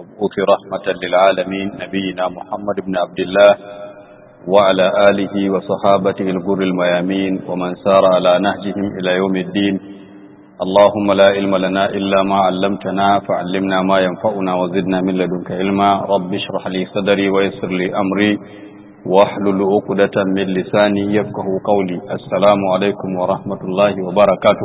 المبعوث رحمة للعالمين نبينا محمد بن عبد الله وعلى آله وصحابته الغر الميامين ومن سار على نهجهم إلى يوم الدين اللهم لا علم لنا إلا ما علمتنا فعلمنا ما ينفعنا وزدنا من لدنك علما رب اشرح لي صدري ويسر لي أمري واحلل عقدة من لساني يفقه قولي السلام عليكم ورحمة الله وبركاته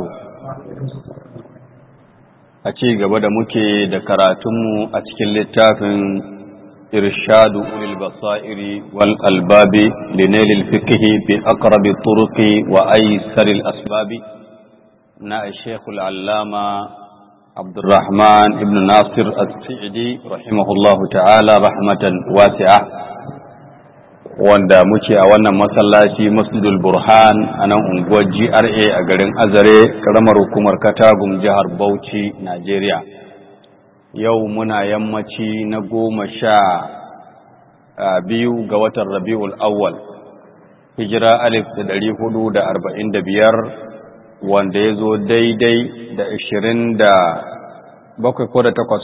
a ci gaba da muke da karatunmu a cikin littafin irshadu ulil basairi wal albabi linailil fiqhi bi aqrabi turuqi wa aysaril asbabi na shekul allama abdurrahman ibn nasir as-sa'idi rahimahullahu ta'ala rahmatan wasi'a wanda muke a wannan masallaci masjidul burhan a nan unguwar GRA a garin Azare karamar hukumar Katagum jihar Bauchi Najeriya yau muna yammaci na goma sha biyu ga watan Rabiul Awwal hijira alif da ɗari hudu da arba'in da biyar wanda ya zo daidai da ashirin da bakwai ko da takwas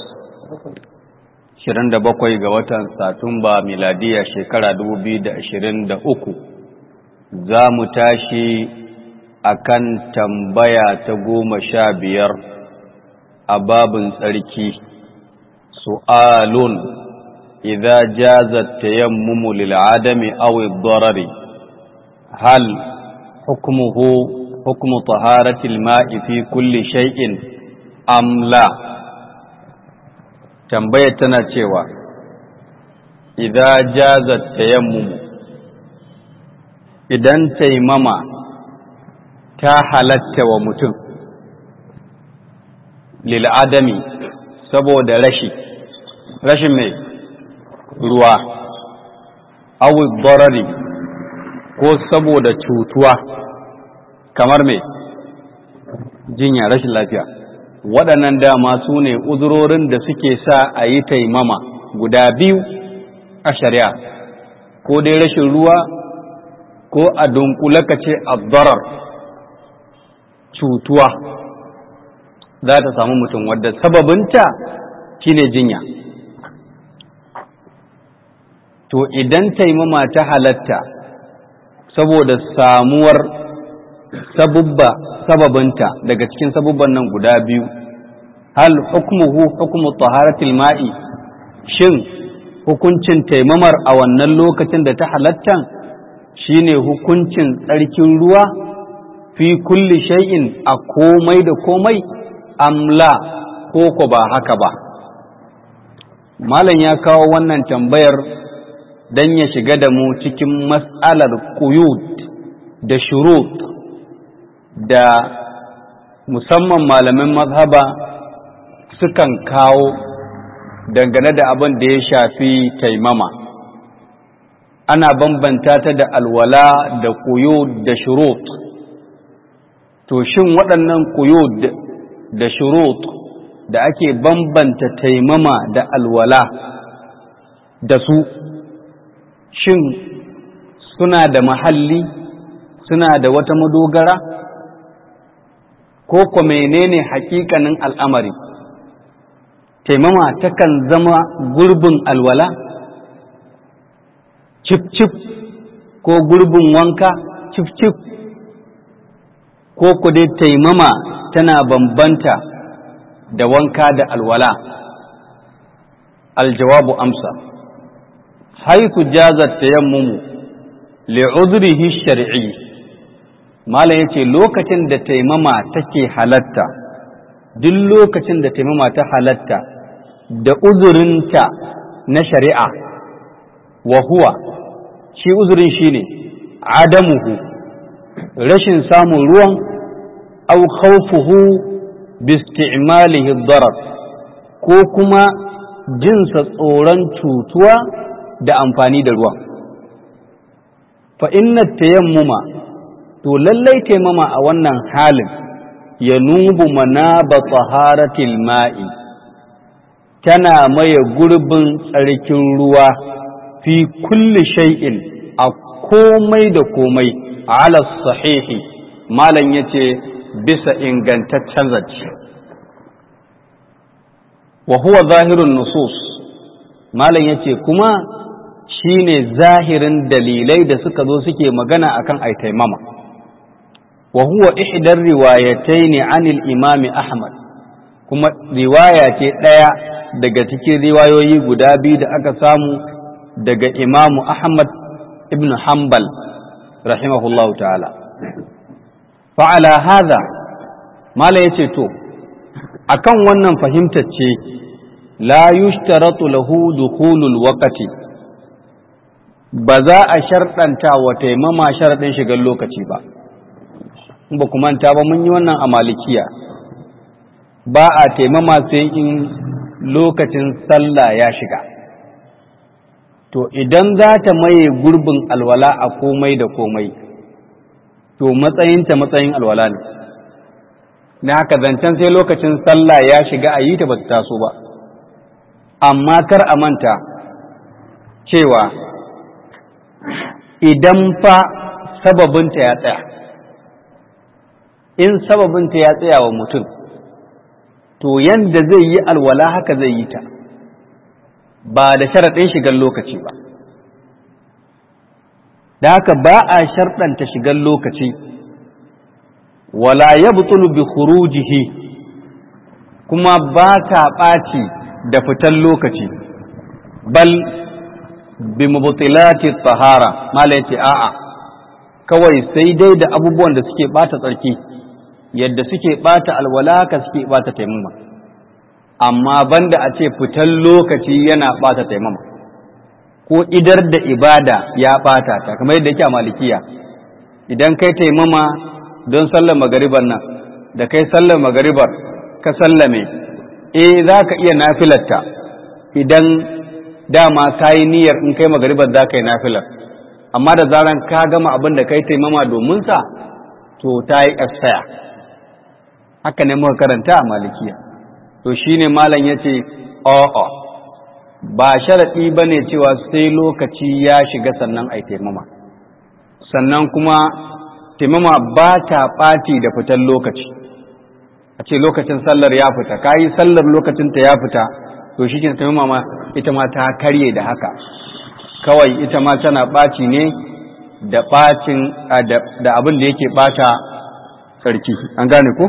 27 ga watan Satumba miladiya shekara 2023 za mu tashi akan tambaya ta goma sha biyar a babin tsarki su'alun idza jazat tayammumu lil adami aw ad-darari hal hukmuhu hukmu taharati al-ma'i fi kulli shay'in am la tambayar tana cewa idan jazat tayammum idan taimama ta halatta wa mutum lil adami saboda rashi rashin mai ruwa awi darari ko saboda cutuwa kamar mai jinya rashin lafiya waɗannan dama su ne uzurorin da suke sa a yi taimama guda biyu a shari'a ko dai rashin ruwa ko a dunkule ka ce abdarar cutuwa za ta samu mutum wadda sababinta shine jinya to idan taimama ta halatta saboda samuwar sabubba sababinta daga cikin sabubban nan guda biyu hal hukmuhu hukmu taharatil ma'i shin hukuncin taimamar a wannan lokacin da ta halatta shine hukuncin tsarkin ruwa fi kulli shay'in a komai da komai amla ko ko ba haka ba malam ya kawo wannan tambayar dan ya shiga da mu cikin mas'alar quyud da shurut da musamman malamin mazhaba sukan kawo dangane da abin da ya shafi taimama ana bambanta ta da alwala da kuyo da shurut to shin waɗannan kuyo da shurut da ake bambanta taimama da alwala da su shin suna da mahalli suna da wata madogara ko ko menene hakikanin al'amari taimama takan zama gurbin alwala cif-cif ko gurbin wanka cif-cif ko ku dai taimama tana bambanta da wanka da alwala aljawabu amsa haiku jazar tayammumu li'udrihi shar'i Malam ya ce lokacin da taimama take halatta, duk lokacin da taimama ta halatta da uzurinta na shari'a, wa huwa, shi uzurin shi ne, adamuhu, rashin samun ruwan, au khawfuhu bisti'malihi darar ko kuma jinsa tsoron cutuwa da amfani da ruwan. Fa inna tayammuma to lallai taimama a wannan halin ya nubu manaba taharatil ma'i tana maye gurbin tsarkin ruwa fi kulli shay'in a komai da komai ala sahihi malam yace bisa ingantaccen zace wa huwa zahirun nusus malam ya ce kuma shi ne zahirin dalilai da suka zo suke magana akan ai taimama wa huwa ihdar riwayatai ne anil imami ahmad kuma riwaya ce ɗaya daga cikin riwayoyi guda biyu da aka samu daga imamu ahmad ibn hanbal rahimahullahu ta'ala fa'ala haza mala ya ce to akan wannan fahimtar ce la yushtaratu lahu dukhulul waqti ba za a sharɗanta wa taimama sharaɗin shigar lokaci ba ba ku manta ba mun yi wannan a malikiya ba a taimama sai in lokacin sallah ya shiga to idan za ta maye gurbin alwala a komai da komai to matsayinta matsayin alwala ne na haka zancen sai lokacin sallah ya shiga a yi ta ba ta taso ba amma kar a manta cewa idan fa sababinta ya tsaya in sababinta ya tsaya wa mutum to yanda zai yi alwala haka zai yi ta ba da sharaɗin shigar lokaci ba da haka ba a sharɗanta shigar lokaci wala ya butulu bi khurujihi kuma ba ta ɓaci da fitan lokaci bal bi mubtilati tahara mala yace a'a kawai sai dai da abubuwan da suke ɓata tsarki yadda suke ɓata alwala ka suke ɓata taimama amma banda a ce fitan lokaci yana ɓata taimama ko idar da ibada ya ɓata ta kamar yadda yake a malikiya idan kai taimama don sallar magaribar nan da kai sallar magaribar ka sallame eh za ka iya nafilarta idan dama ka yi niyyar in kai magaribar za ka yi nafilar amma da zaran ka gama abin da kai taimama domin sa to ta yi ƙasaya haka ne muka karanta a malikiya to shine malam ya ce o'o ba sharaɗi ba ne cewa sai lokaci ya shiga sannan a taimama sannan kuma taimama ba ta ɓaci da fitan lokaci a ce lokacin sallar ya fita ka yi sallar lokacinta ya fita to shi ke taimama ma ita ma ta karye da haka kawai ita ma tana ɓaci ne da ɓacin da abin da yake ɓata sarki an gane ko?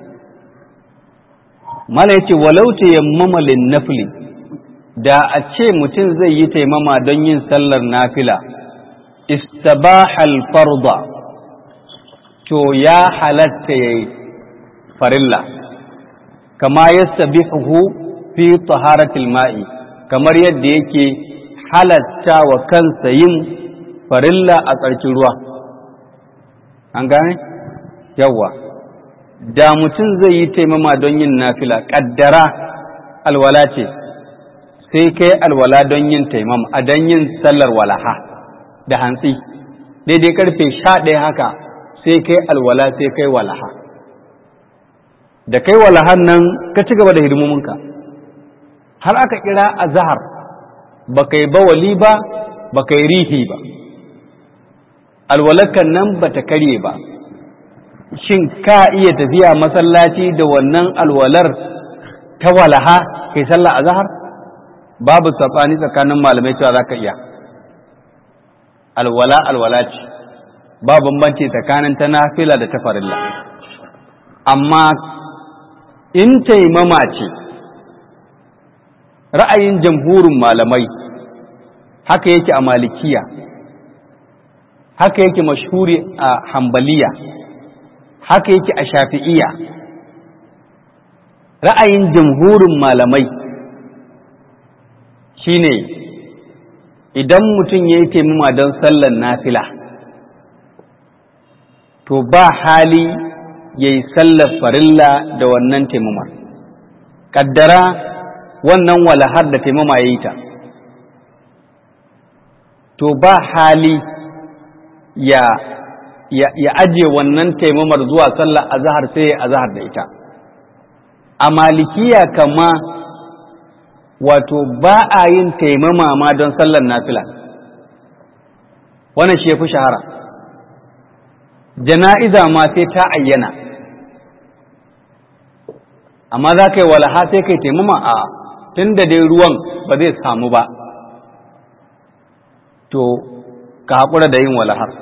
mala ya ce walau tayammama lin nafli da a ce mutum zai yi taimama don yin sallar nafila istabahal farda to ya halatta yayi farilla kama yastabihu fi taharatil ma'i kamar yadda yake halatta wa kansa yin farilla a tsarkin ruwa an gane yawa da mutum zai yi taimama don yin nafila kaddara alwala ce sai kai alwala don yin taimama a don yin sallar walaha da hantsi daidai karfe sha ɗaya haka sai kai alwala sai kai walaha da kai walahan nan ka ci gaba da hidimominka har aka kira a zahar ba kai bawali ba ba kai rihi ba alwalakan nan ba ta karye ba shin ka iya tafiya masallaci da wannan alwalar ta walaha kai sallah a zahar babu saɓani tsakanin malamai cewa za ka iya alwala alwala ce ba bambanci tsakanin ta nafila da ta farilla amma in taimama ce ra'ayin jamhurin malamai haka yake a malikiya haka yake mashhuri a hambaliya haka yake a shafi'iya ra'ayin jamhurin malamai shine idan mutum ya yi taimama don sallar nafila to ba hali ya yi sallar farilla da wannan taimama ƙaddara wannan walahar da taimama ya yi ta to ba hali ya ya aje wannan taimamar zuwa sallar azahar sai ya azahar da ita a malikiya kama wato ba a yin taimama ma don sallar nafila wannan shi ya fi shahara jana'iza ma sai ta ayyana amma za ka yi walaha sai ka yi taimama a tun da dai ruwan ba zai samu ba to ka haƙura da yin walahar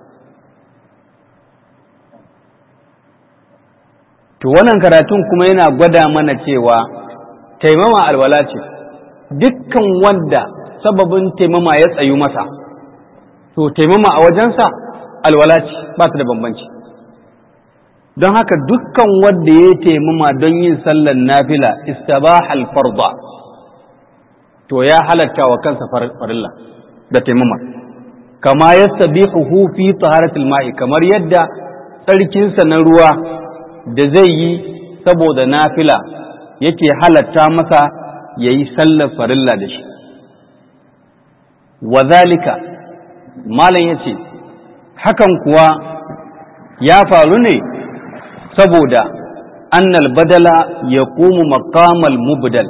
to wannan karatun kuma yana gwada mana cewa taimama alwala ce dukkan wanda sababin taimama ya tsayu masa to taimama a wajensa alwala ce ba su da bambanci don haka dukkan wanda ya taimama don yin sallar nafila istabahal farda to ya halatta wa kansa farilla da taimama kama yastabihu fi taharatul ma'i kamar yadda tsarkinsa na ruwa da zai yi saboda nafila yake halatta masa ya yi sallar farilla da shi wazalika malam ya ce hakan kuwa ya faru ne saboda annal badala ya komu makamal mubdal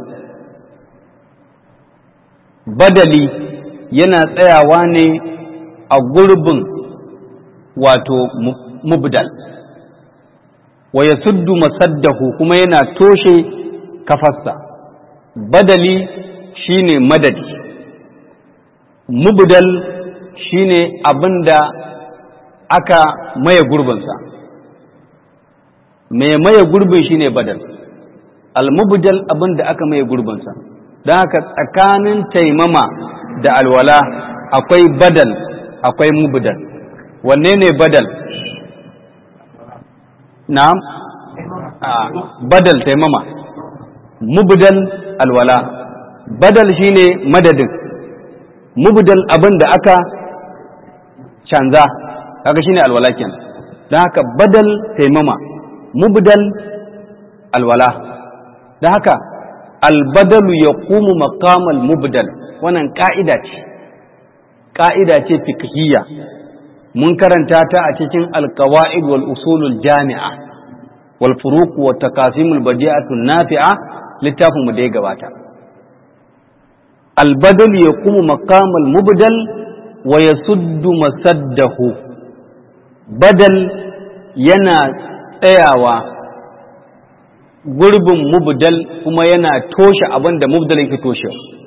badali yana tsayawa ne a gurbin wato mubdal wa ya suddu masaddahu kuma yana toshe kafarsa badali shine madadi mubdal shine abinda aka maye gurbinsa mai maye gurbin shine badal almubdal abinda aka maye gurbinsa don haka tsakanin taimama da alwala akwai badal akwai mubdal wanne ne badal na'am badal taimama mubdal alwala badal shine madadin mubdal abin da aka canza kaga shine alwala kenan don haka badal taimama mubdal alwala don haka albadalu ya kumu makamal mubdal wannan ka'ida ce ka'ida ce fiqhiyya mun karanta ta a cikin alkawa'id wal usulul jami'a wal furuq wa taqasimul badi'atu nafi'a littafin mu da ya gabata albadal yaqumu maqamal mubdal wa yasuddu masaddahu badal yana tsayawa gurbin mubdal kuma yana toshe abin da mubdal yake toshe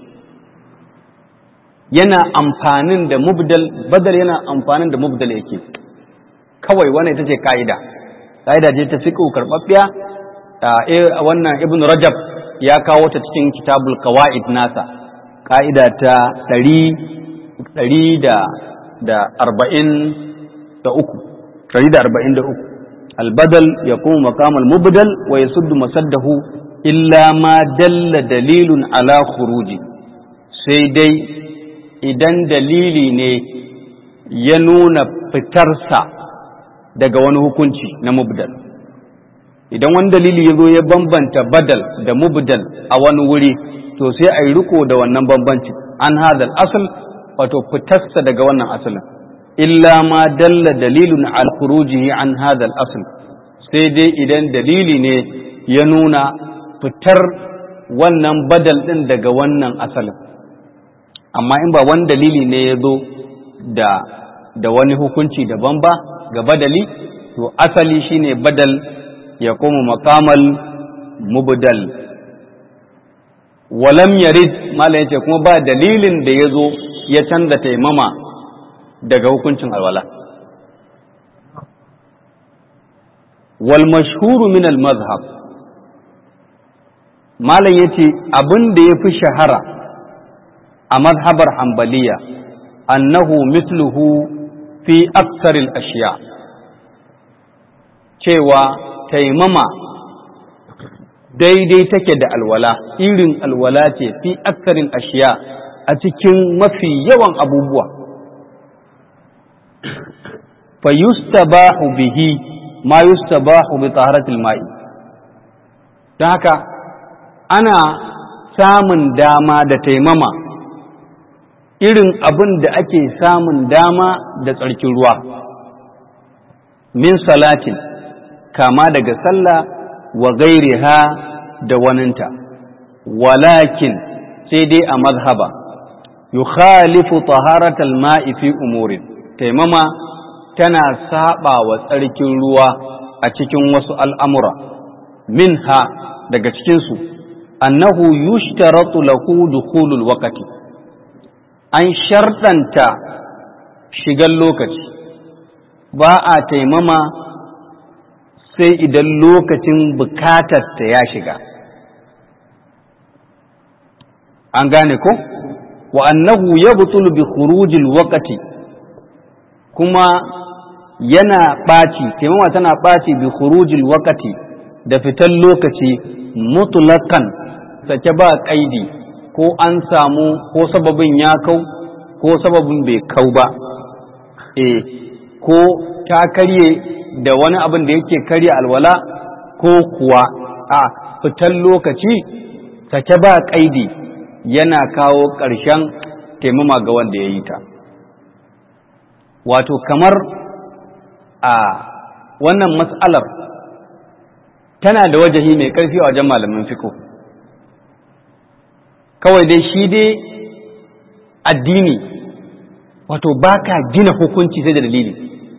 yana amfanin da mubdal badal yana amfanin da mubdal yake kawai wannan ita ce ka'ida ka'ida ce ta fiqh karɓaɓɓiya wannan ibn rajab ya kawo ta cikin kitabul qawaid nasa ka'ida ta ɗari da arba'in da uku ɗari da arba'in da uku albadal ya kuma makamal mubdal wa ya suddu masaddahu illa ma dalla dalilun ala khuruji sai dai idan dalili ne ya nuna fitarsa daga wani hukunci na mubdal idan wani dalili ya zo ya bambanta badal da mubdal a wani wuri to sai a yi riko da wannan bambanci an hadal asal wato fitarsa daga wannan asalin illa ma dalla dalilun al khurujihi an hadal asal sai dai idan dalili ne ya nuna fitar wannan badal din daga wannan asalin amma in ba wani dalili ne ya zo da da wani hukunci daban ba ga badali to asali shine badal ya koma makamal mubdal walam yarid malam yace kuma ba dalilin da ya zo ya canza taimama daga hukuncin alwala wal mashhuru min al mazhab malam yace abin da ya fi shahara a mazhabar hambaliya annahu misluhu fi aksaril ashiya cewa taimama daidai take da alwala irin alwala ce fi aksarin ashiya a cikin mafi yawan abubuwa fa yustabahu bihi ma yustabahu bi taharatil ma'i don haka ana samun dama da taimama irin abin da ake samun dama da tsarkin ruwa min salatin kama daga sallah wa gairiha da waninta walakin sai dai a mazhaba yukhalifu taharatal ma'i fi umurin taimama tana saba wa tsarkin ruwa a cikin wasu al'amura minha daga cikinsu annahu yushtaratu lahu dukhulul waqti an sharɗanta shigan lokaci ba a taimama sai idan lokacin bukatarta ya shiga an gane ko wa annahu yabtulu bi khurujil waqti kuma yana ɓaci taimama tana ɓaci bi khurujil waqti da fitan lokaci mutlaqan sake ba kaidi ko an samu ko sababin ya kau ko sababin bai kau ba eh ko ta karye da wani abin da yake karye alwala ko kuwa a fitan lokaci sake ba kaidi yana kawo ƙarshen taimama ga wanda ya yi ta wato kamar a wannan matsalar tana da wajahi mai ƙarfi a wajen malamin fiko kawai dai shi dai addini wato ba ka gina hukunci sai da dalili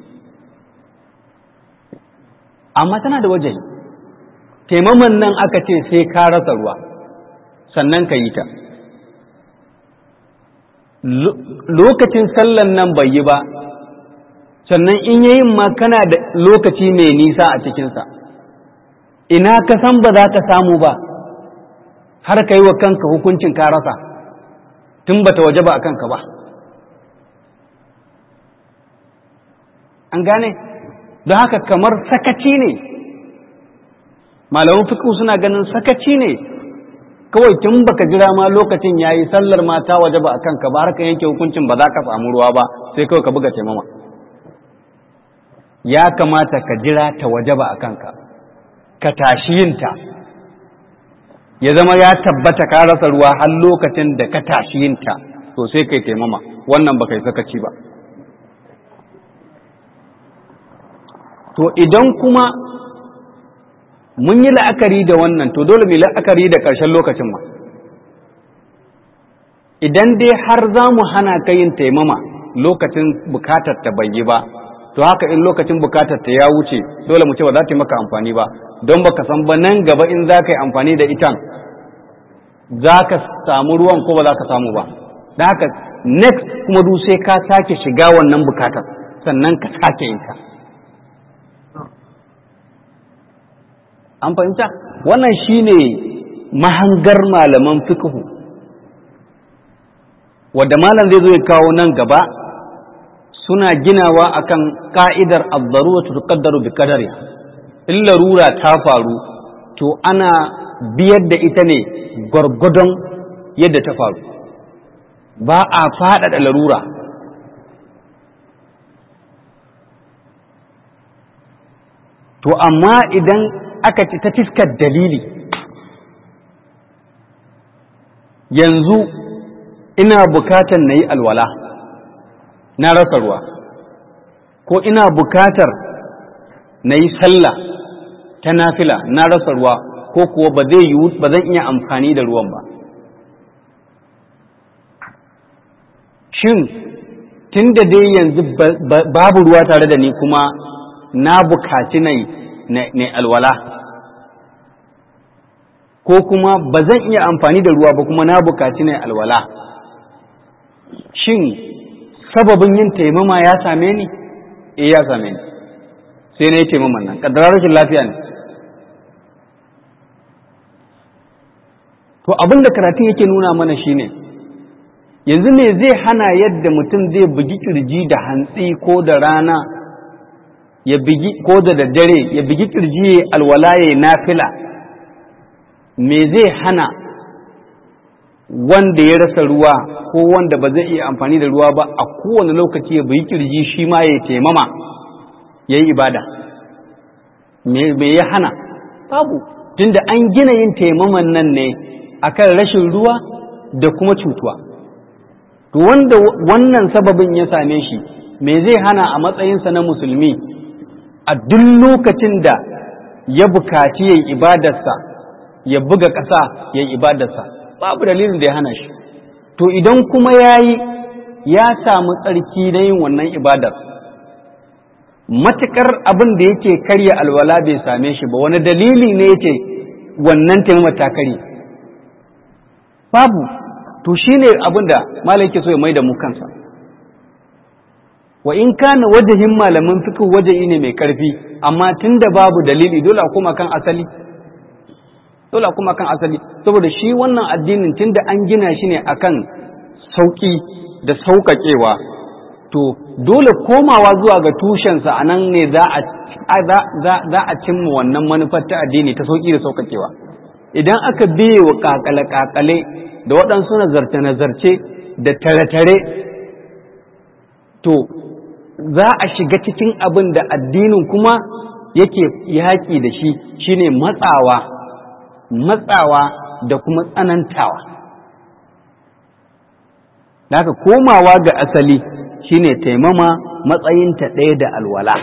amma tana da wajahi taimaman nan aka ce sai ka rasa ruwa sannan ka yi ta lokacin sallan nan bai yi ba sannan in yayin ma kana da lokaci mai nisa a cikinsa ina ka san ba za ka samu ba har ka yi wa kanka hukuncin ka rasa tun ba ta waje ba a kanka ba an gane don haka kamar sakaci ne malaman fiƙo suna ganin sakaci ne kawai tun baka jira ma lokacin yayi sallar ma ta waje ba a kanka ba har ka yanke hukuncin ba za ka samu ruwa ba sai kawai ka buga taimama ya kamata ka jira ta waje ba a kanka ka tashi yinta ya zama ya tabbata ka rasa ruwa har lokacin da ka tashi yinta to sai kai taimama wannan ba kai sakaci ba to idan kuma mun yi la'akari da wannan to dole mu la'akari da ƙarshen lokacin ma idan dai har za mu hana ka yin taimama lokacin bukatar ta bai yi ba to haka in lokacin bukatar ta ya wuce dole mu ce ba za ta yi maka amfani ba don baka san ba nan gaba in za ka yi amfani da itan za ka samu ruwan ko ba za ka samu ba da haka next kuma du sai ka sake shiga wannan bukatar sannan ka sake yin ta an fahimta wannan shine mahangar malaman fiqhu wadda malam zai zo ya kawo nan gaba suna ginawa akan ka'idar ad-daruratu tuqaddaru bi qadari in larura ta faru to ana biyar da ita ne gwargwadon yadda ta faru ba a faɗaɗa larura to amma idan aka ci ta fiskar dalili yanzu ina bukatar na yi alwala na rasa ruwa ko ina bukatar na yi sallah ta nafila na rasa ruwa ko kuwa ba zai yi ba zan iya amfani da ruwan ba shin tun da dai yanzu babu ruwa tare da ni kuma na bukaci na alwala ko kuma ba zan iya amfani da ruwa ba kuma na bukaci na alwala shin sababin yin taimama ya same ni eh ya same ni sai na yi taimaman nan ƙaddarar rashin lafiya ne to abin da karatun yake nuna mana shine yanzu me zai hana yadda mutum zai bugi kirji da hantsi ko da rana ya bigi ko da daddare ya bigi kirji ya alwala ya nafila me zai hana wanda ya rasa ruwa ko wanda ba zai iya amfani da ruwa ba a kowane lokaci ya bigi kirji shi ma ya taimama ya yi ibada me ya hana babu tunda an gina yin taimaman nan ne akan rashin ruwa da kuma cutuwa to wanda wannan sababin ya same shi me zai hana a matsayinsa na musulmi a duk lokacin da ya bukaci ya yi ibadarsa ya buga ƙasa ya yi ibadarsa babu dalilin da ya hana shi to idan kuma ya yi ya samu tsarki na yin wannan ibadar matuƙar abin da yake karya alwala bai same shi ba wani dalili ne yake wannan taimama ta karye babu to shine abin da malam yake so ya maida mu kansa wa in kana wajahin malamin fiqh wajahi ne mai karfi amma tunda babu dalili dole a koma kan asali dole a koma kan asali saboda shi wannan addinin tunda an gina shi ne akan sauki da sauƙaƙewa to dole komawa zuwa ga tushensa a nan ne za a cimma wannan manufar ta addini ta sauƙi da sauƙaƙewa idan aka biye wa ƙaƙale-ƙaƙale da waɗansu nazarce-nazarce da tare-tare to za a shiga cikin abin da addinin kuma yake yaƙi da shi shine matsawa matsawa da kuma tsanantawa da haka komawa ga asali shine taimama matsayinta ɗaya da alwala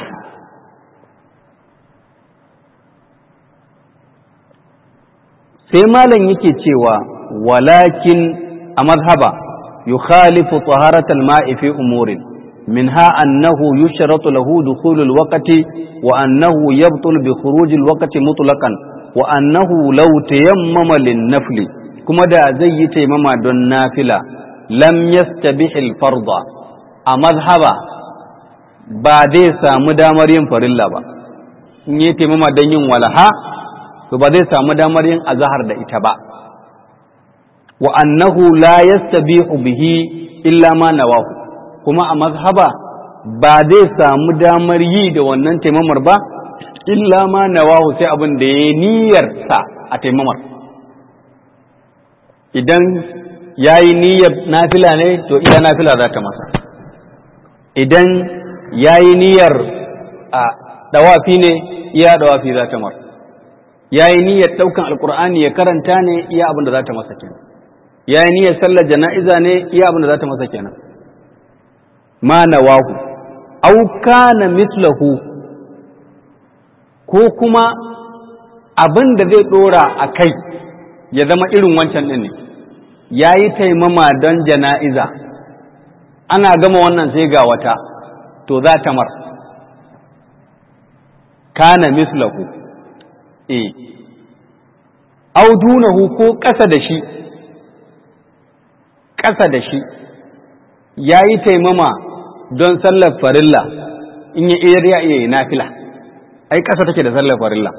sai malam yake cewa walakin a mazhaba yukhalifu taharatal ma'i fi umurin منها أنه يشرط له دخول الوقت وأنه يبطل بخروج الوقت مطلقا وأنه لو تيمم للنفل كما دا زي تيمم دون نافلة لم يستبح الفرض أمذهب بعد سامو دامر ينفر الله با in yi taimama don yin walaha to ba zai samu damar yin azahar da ita ba wa annahu la yastabihu bihi illa ma nawahu kuma a mazhaba ba zai samu damar yi da wannan taimamar ba illa ma nawahu sai abin da ya niyyar sa a taimamar idan ya yi niyyar nafila ne to iya nafila za ta masa idan ya yi niyyar a dawafi ne iya dawafi za ta mar ya yi niyyar ɗaukan alkur'ani ya karanta ne iya abin da za ta masa kenan ya yi niyyar sallar jana'iza ne iya abin da za ta masa kenan ma nawahu aw kana mislahu ko kuma abin da zai dora a kai ya zama irin wancan din ne ya yi taimama don jana'iza ana gama wannan sai ga wata to za ta mar kana mislahu e aw dunahu ko ƙasa da shi ƙasa da shi ya yi taimama don sallar farilla in ya iya ya iya nafila ai ƙasa take da sallar farilla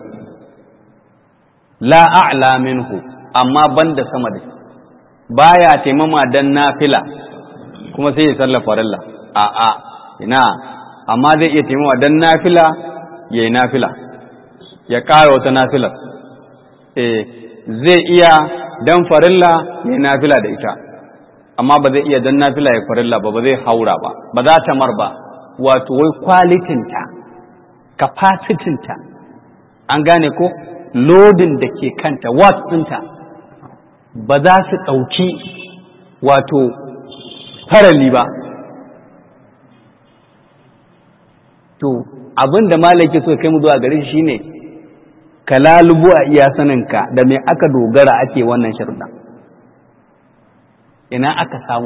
la a'la minhu amma banda sama da baya taimama don nafila kuma sai ya sallar farilla a a ina amma zai iya taimama don nafila ya yi nafila ya ƙara wata nafilar eh zai iya don farilla ya yi nafila da ita amma ba zai iya dan nafila ya farilla ba ba zai haura ba ba za ta mar ba wato wai kwalitinta capacity-ta an gane ko lodin da ke kanta watts ɗinta ba za su ɗauki wato farali ba to abin da malaki so kai mu zuwa gare shi shine ka lalubu a iya saninka da me aka dogara ake wannan sharuɗa ina aka samu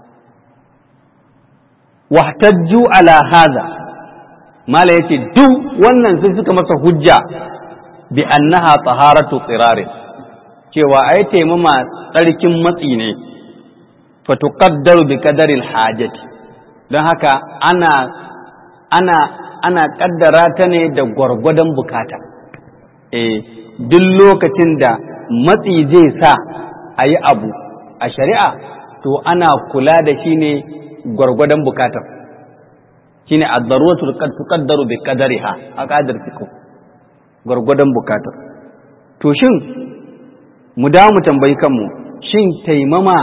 wahtajju ala hadha mala yace duk wannan sun suka masa hujja bi annaha taharatu tsirarin cewa ai taimama tsarkin matsi ne fa tuqaddaru bi qadaril hajati don haka ana ana ana kaddara ta ne da gwargwadon bukata eh duk lokacin da matsi zai sa a yi abu a shari'a to ana kula da shi ne gwargwadon bukatar shi ne addaruwatu tuqaddaru bi qadariha a qadar fiqh gwargwadon bukatar to shin mu da mu tambayi kanmu shin taimama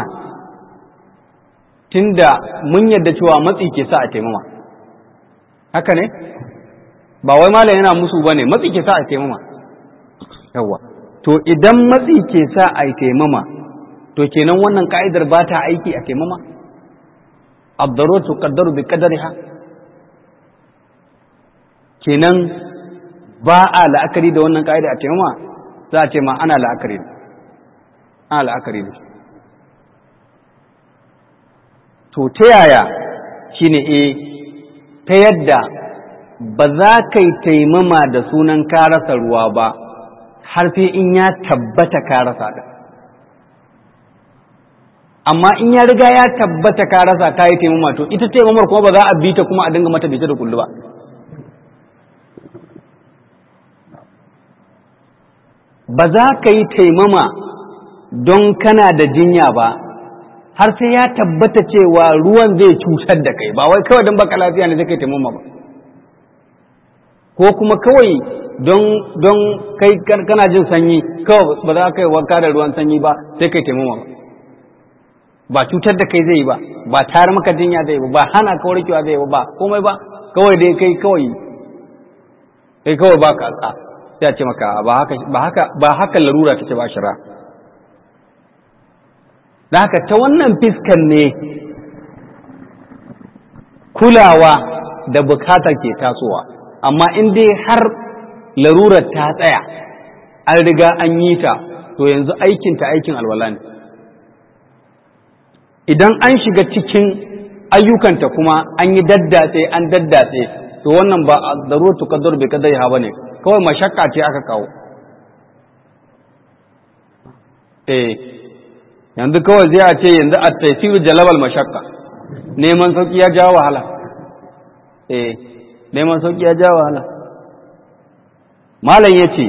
tunda mun yarda cewa matsi ke sa a taimama haka ne ba wai malam yana musu bane matsi ke sa a taimama yawa to idan matsi ke sa a taimama to kenan wannan ka'idar ba ta aiki a taimama abdaruratu qaddaru bi qadariha kenan ba a la'akari da wannan ka'ida a taimama za a ce ma ana la'akari ana la'akari da to ta yaya shine e ta yadda ba za ka yi taimama da sunan ka rasa ruwa ba har sai in ya tabbata ka rasa da amma in ya riga ya tabbata ka rasa ka yi taimama to ita taimamar kuma ba za a bi ta kuma a dinga mata bita da kullu ba ba za ka yi taimama don kana da jinya ba har sai ya tabbata cewa ruwan zai cutar da kai ba wai kawai don baka lafiya ne zai kai taimama ba ko kuma kawai don don kai kana jin sanyi kawai ba za ka yi wanka da ruwan sanyi ba sai kai taimama ba ba cutar da kai zai yi ba ba tayar maka jinya zai yi ba ba hana ka warkewa zai yi ba ba komai ba kawai dai kai kawai kai kawai ba ka sai a ce maka ba haka ba haka ba haka larura take ba shira da haka ta wannan fiskan ne kulawa da bukatar ke tasowa amma in dai har larurar ta tsaya an riga an yi ta to yanzu aikinta aikin alwala ne idan an shiga cikin ayyukanta kuma an yi daddatse an daddatse to wannan ba a zarurar tukaddar bai kadai ha bane kawai mashakka ce aka kawo eh yanzu kawai zai a ce yanzu a taisiru jalabal mashakka neman sauki ya jawo wahala eh neman sauki ya jawo wahala malam yace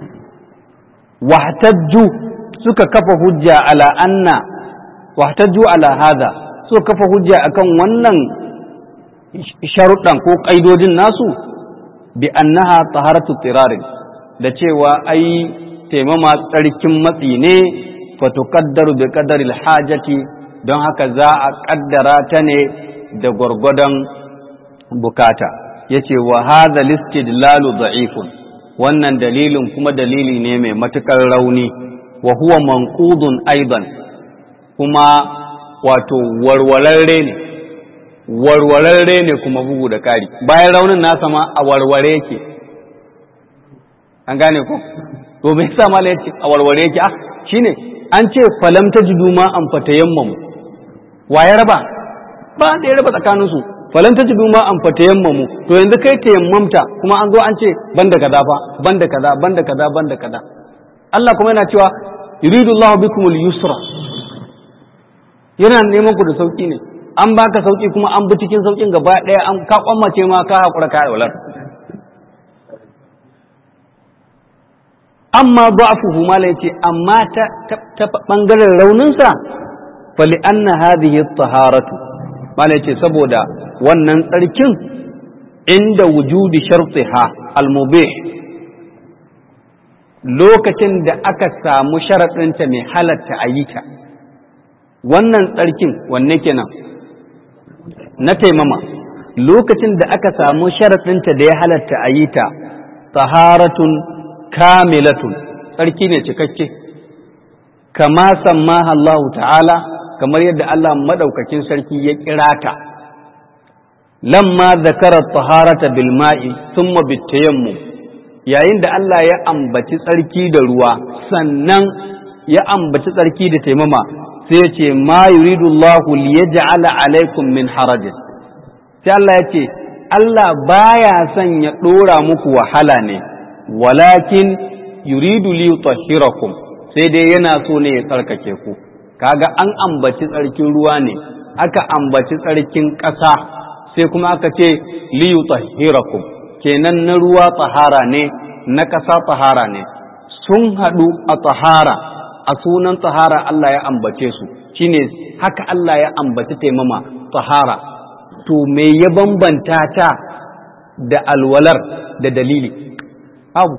wahtajju suka kafa hujja ala anna wahtajju ala hada suka kafa hujja akan wannan sharuɗan ko ƙaidodin nasu bi annaha taharatu tirarin da cewa ai taimama tsarkin matsi ne fatukaddaru bi qadaril hajati don haka za a kaddara ta ne da gwargwadon bukata yace wa hadha listidlalu da'ifun wannan dalilin kuma dalili ne mai matukar rauni wa huwa manqudun aidan kuma wato warwararre ne warwararre ne kuma bugu da kari bayan raunin nasa ma a warware yake an gane ko to me yasa mala yace a warware yake ah shine an ce falam tajidu ma an fatayammamu wa ya raba ba da ya raba tsakanin su falam tajidu ma an fatayammamu to yanzu kai tayammamta kuma an zo an ce banda kaza fa banda kaza banda kaza banda kaza Allah kuma yana cewa yuridu Allahu bikumul yusra yana neman ku da sauki ne an baka sauki kuma an bi cikin saukin gaba ɗaya an ka kwammace ma ka haƙura ka alwalar amma da'afuhu mala yace amma ta ta bangaren rauninsa fali anna hadhihi at-taharatu mala yace saboda wannan tsarkin inda wujudi shartiha al-mubih lokacin da aka samu sharaɗinta mai halatta ayyuka wannan tsarkin wanne kenan na taimama lokacin da aka samu sharaɗinta da ya halatta a yi ta taharatun kamilatun tsarki ne cikakke kama sammaha Allah ta'ala kamar yadda Allah maɗaukakin sarki ya kira ta lamma zakara taharata bil ma'i thumma bitayammum yayin da Allah ya ambaci tsarki da ruwa sannan ya ambaci tsarki da taimama sai ce ma yuridu Allahu liyaj'ala alaikum min harajin sai Allah ya ce Allah baya son ya dora muku wahala ne walakin yuridu li yutahhirakum sai dai yana so ne ya tsarkake ku kaga an ambaci tsarkin ruwa ne aka ambaci tsarkin ƙasa sai kuma aka ce li yutahhirakum kenan na ruwa tsahara ne na ƙasa tsahara ne sun haɗu a tsahara a sunan tsahara Allah ya ambace su shine haka Allah ya ambaci taimama tsahara to me ya bambanta ta da alwalar da dalili abu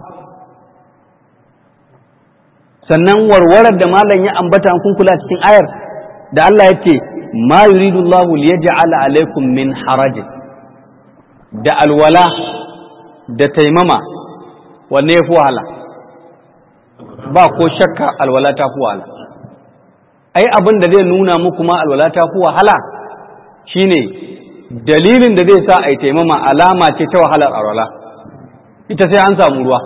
sannan warwarar da malam ya ambata an kula cikin ayar da Allah ya ce ma yuridu Allah liyaj'ala alaikum min harajin da alwala da taimama wanne ya fi wahala ba ko shakka alwala ta fi wahala ai abin da zai nuna muku ma alwala ta fi wahala shine dalilin da zai sa a yi taimama alama ce ta wahalar alwala ita sai an samu ruwa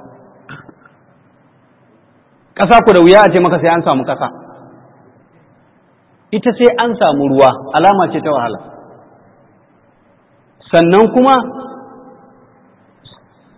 ƙasa ku da wuya a ce maka sai an samu ƙasa ita sai an samu ruwa alama ce ta wahala sannan kuma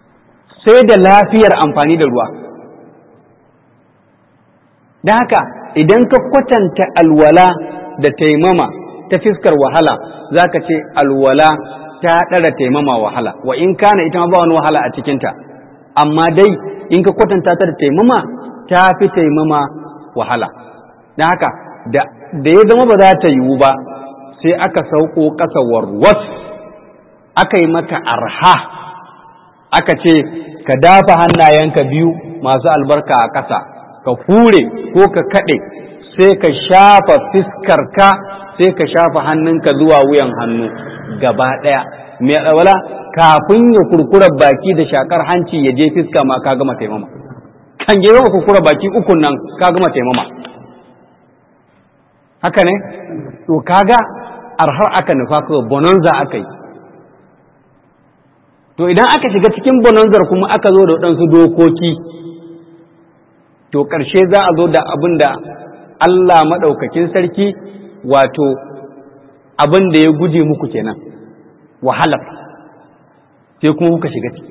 sai da lafiyar amfani da ruwa da haka idan ka kwatanta alwala da taimama ta fiskar wahala za ka ce alwala ta ɗara taimama wahala wa in kana ita ma ba wani wahala a cikinta amma dai in ka kwatanta ta da taimama ta fi taimama wahala don haka da ya zama ba za ta yiwu ba sai aka sauko ƙasa warwas aka yi maka arha aka ce ka dafa hannayenka biyu masu albarka a ƙasa ka hure ko ka kaɗe sai ka shafa fiskarka sai ka shafa hannunka zuwa wuyan hannu gaba ɗaya mai alwala kafin ya kurkura baki da shakar hanci ya je fiska ma ka gama taimama kan je gama kurkura baki ukun nan ka gama taimama haka ne to kaga arhar aka nufa kawai bonanza aka yi to idan aka shiga cikin bonanzar kuma aka zo da waɗansu dokoki to ƙarshe za a zo da abin da Allah maɗaukakin sarki wato abin da ya guje muku kenan wahalar sai kuma kuka shiga ciki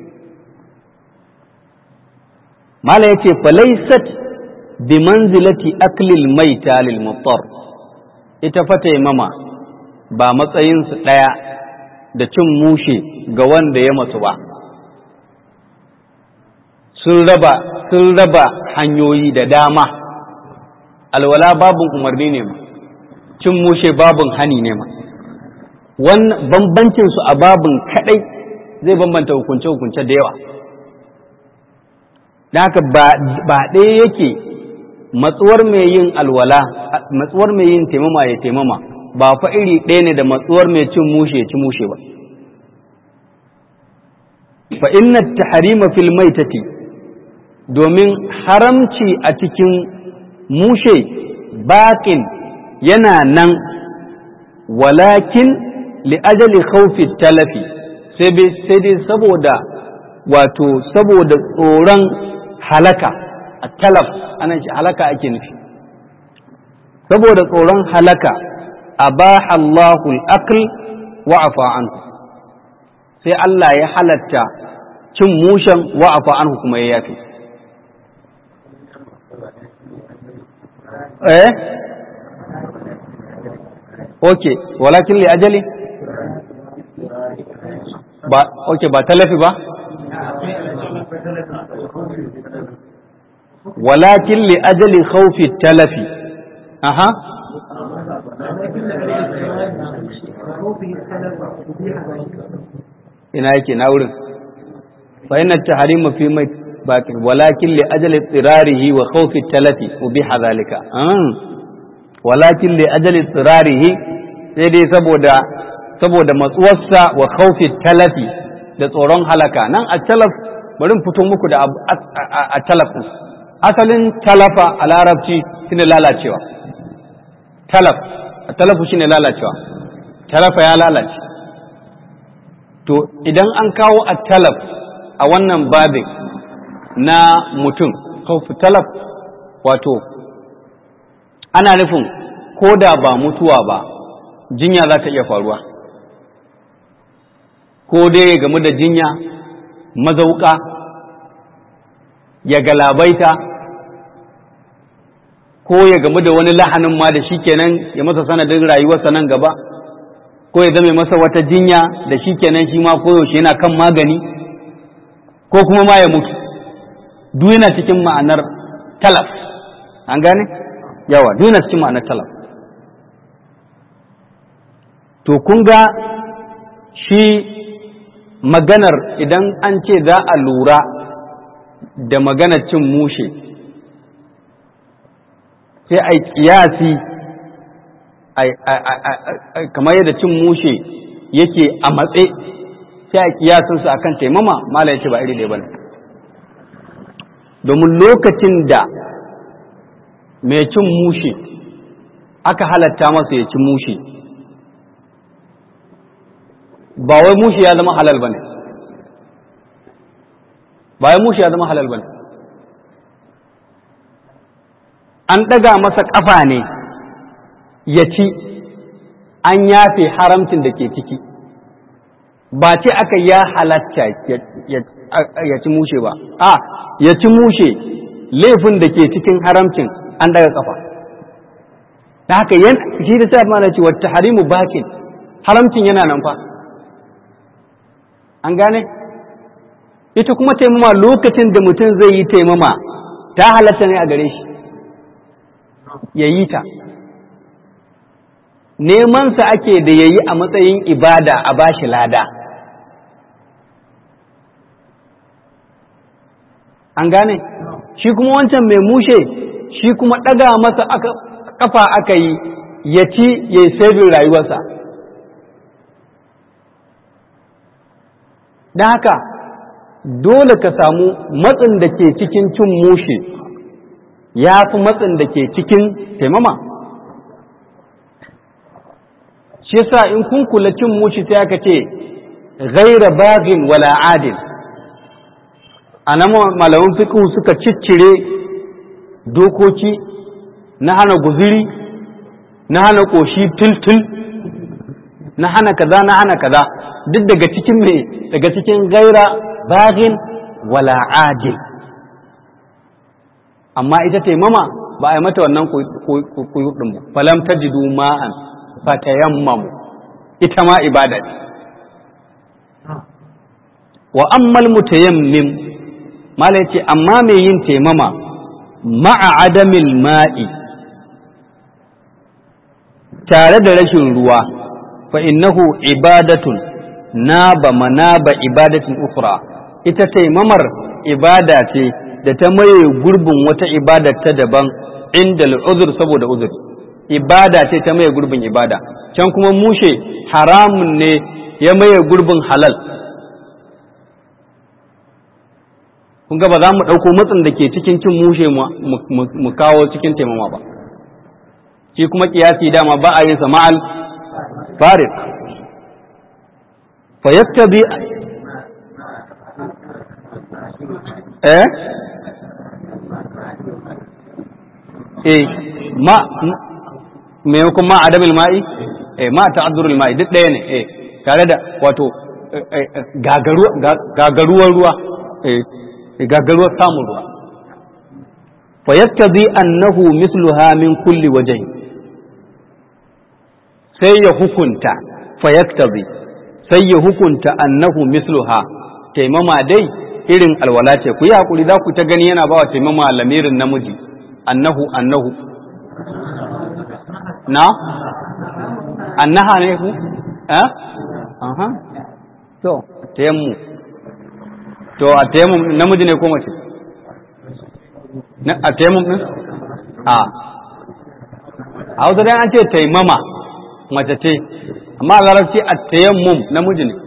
mala ya ce falaisat bi manzilati aklil maita lil muttar ita fata mama ba matsayinsu ɗaya da cin mushe ga wanda ya masu ba sun raba sun raba hanyoyi da dama alwala babin umarni ne ma cin mushe babin hani ne ma wannan bambancin su a babin kadai zai bambanta hukunce hukunce da yawa da haka ba ɗaya yake matsuwar mai yin alwala matsuwar mai yin taimama ya taimama ba fa iri ɗaya ne da matsuwar mai cin mushe ya ci mushe ba fa inna tahrima fil maitati domin haramci a cikin mushe baƙin yana nan walakin li'ajali khawfi talafi sai dai saboda wato saboda tsoron halaka a talaf anan shi halaka ake nufi saboda tsoron halaka abaha Allahu al-aql wa afa anhu sai Allah ya halatta cin mushen wa afa anhu kuma ya yafi eh okay walakin li ajali ba okay ba talafi ba walakin li ajali khawfi talafi aha ina yake na wurin fa inna tahrimu fi mai baqi walakin li ajali tsirarihi wa khawfi talafi ubiha zalika walakin li ajali tsirarihi sai dai saboda saboda matsuwarsa wa khawfi talafi da tsoron halaka nan a talaf bari fito muku da a talaf asalin talafa a larabci shine lalacewa talaf a talafu shine lalacewa talafa ya lalace to idan an kawo a talaf a wannan babin na mutum khawfu talaf wato ana nufin ko da ba mutuwa ba jinya za ta iya faruwa ko dai game da jinya mazauka ya galabaita ko ya gamu da wani lahanin ma da shi kenan ya masa sanadin rayuwarsa nan gaba ko ya zame masa wata jinya da shi kenan shi ma koyaushe yana kan magani ko kuma ma ya mutu duk yana cikin ma'anar talaf an gane yawa duk yana cikin ma'anar talaf to kun ga shi maganar idan an ce za a lura da maganar cin mushe sai a yi kiyasi kamar yadda cin mushe yake a matse sai a kiyasinsa akan taimama mala ya ce ba iri ɗaya ba ne domin lokacin da mai cin mushe aka halatta masa ya ci mushe ba wai mushe ya zama halal ba ne ba wai mushe ya zama halal ba ne an ɗaga masa ƙafa ne ya ci an yafe haramcin da ke ciki ba ce aka ya halatta ya ci mushe ba a ya ci mushe laifin da ke cikin haramcin an daga ƙafa da haka yan shi da sai mana ce wata harimu bakin haramcin yana nan fa an gane ita kuma taimama lokacin da mutum zai yi taimama ta halatta ne a gare shi ya yi ta nemansa ake da ya yi a matsayin ibada a bashi lada an gane shi kuma wancan mai mushe shi kuma ɗaga masa kafa aka yi ya ci ya yi sabin rayuwarsa don haka dole ka samu matsin da ke cikin cin mushe ya fi matsin da ke cikin taimama shi yasa in kun kula cin mushe sai aka ce ghaira bagin wala adil a nan malaman fiqh suka ciccire dokoki na hana guziri na hana ƙoshi tultul na hana kaza na hana kaza duk daga cikin mai daga cikin gaira bagin wala adil amma ita taimama ba a yi mata wannan kuyudin ba falam tajidu ma'an fatayammamu ita ma ibada ce wa ammal mutayammim mala yace amma mai yin taimama ma'a adamil ma'i tare da rashin ruwa fa innahu ibadatun naba manaba ibadatin ukhra ita taimamar ibada ce da ta maye gurbin wata ibada ta daban inda al'uzur saboda uzur ibada ce ta maye gurbin ibada can kuma mushe haramun ne ya maye gurbin halal kun ga ba za mu ɗauko matsin da ke cikin cin mushe mu kawo cikin taimama ba shi kuma kiyasi dama ba a yin sa ma'al farid fa yaktabi eh eh ma maimakon ma adamil ma'i eh ma ta'azzurul ma'i duk ɗaya ne eh tare da wato gagaruwar ruwa eh gagaruwar samun ruwa fa yaktabi annahu misluha min kulli wajhi sai ya hukunta fa yaktabi sai ya hukunta annahu misluha taimama dai irin alwala ce ku yi hakuri za ku ta gani yana bawa taimama lamirin namiji annahu annahu na annaha ne ku eh aha to tayammu to a tayammum namiji ne ko mace a tayammum din a a wasu dai an ce taimama mace ce amma a larabci a tayammum namiji ne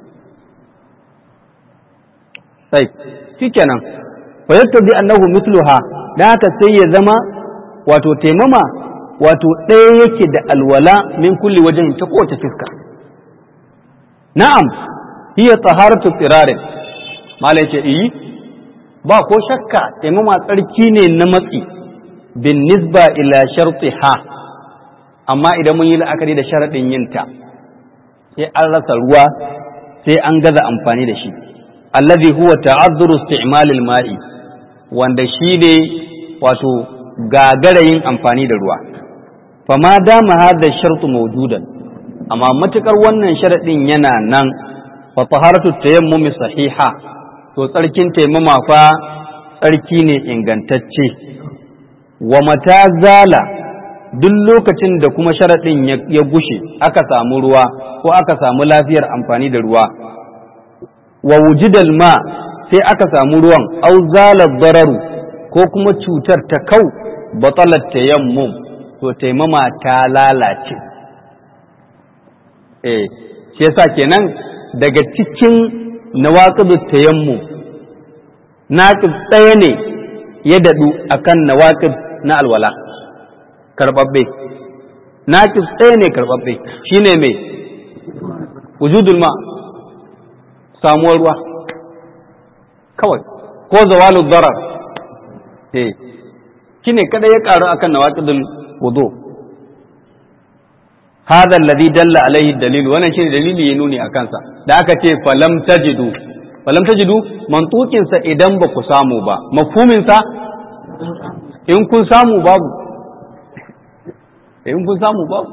sai shikenan fa yattabi annahu mithluha dan haka sai ya zama wato taimama wato ɗaya yake da alwala min kulli wajen ta kowace fiska na'am hiya taharatu tsirarin malai ce iyi ba ko shakka taimama tsarki ne na matsi bin nisba ila ha amma idan mun yi la'akari da sharaɗin yinta sai an rasa ruwa sai an gaza amfani da shi allazi huwa ta'azzuru isti'malil ma'i wanda shi ne wato gagara yin amfani da ruwa fama dama hadha shartu mawjudan amma matukar wannan sharadin yana nan fa taharatu tayammumi sahiha to tsarkin taimama fa tsarki ne ingantacce wa mata zala duk lokacin da kuma sharadin ya gushe aka samu ruwa ko aka samu lafiyar amfani da ruwa wa wujidal ma sai aka samu ruwan au zala dararu ko kuma cutar ta kau batalat tayammum to taimama ta lalace eh shi yasa kenan daga cikin nawaqidu tayammum naqid ɗaya ne ya dadu akan nawaqid na alwala karbabbe naqid ɗaya ne karbabbe shine mai wujudul ma samuwar ruwa kawai ko zawalul darar eh shine kada ya karu akan nawaqidul wudu hadha alladhi dalla alaihi dalil wannan shine dalili ya nuni akan sa da aka ce falam tajidu falam tajidu mantukin sa idan ba ku samu ba mafhumin sa in kun samu babu in kun samu ba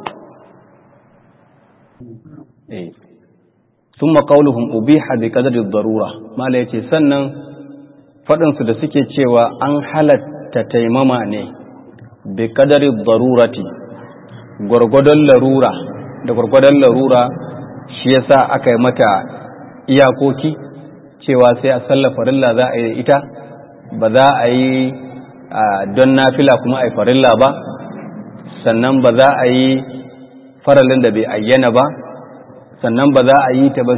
eh thumma qawluhum ubiha bi qadri ad-darura mala yace sannan fadin su da suke cewa an halatta taimama ne bi qadri ad-darurati gurgudan larura da gurgudan larura shi yasa aka yi mata iyakoki cewa sai a sallar farilla za a yi ita ba za a yi don nafila kuma a yi farilla ba sannan ba za a yi faralin da bai ayyana ba sannan ba za a yi ta ba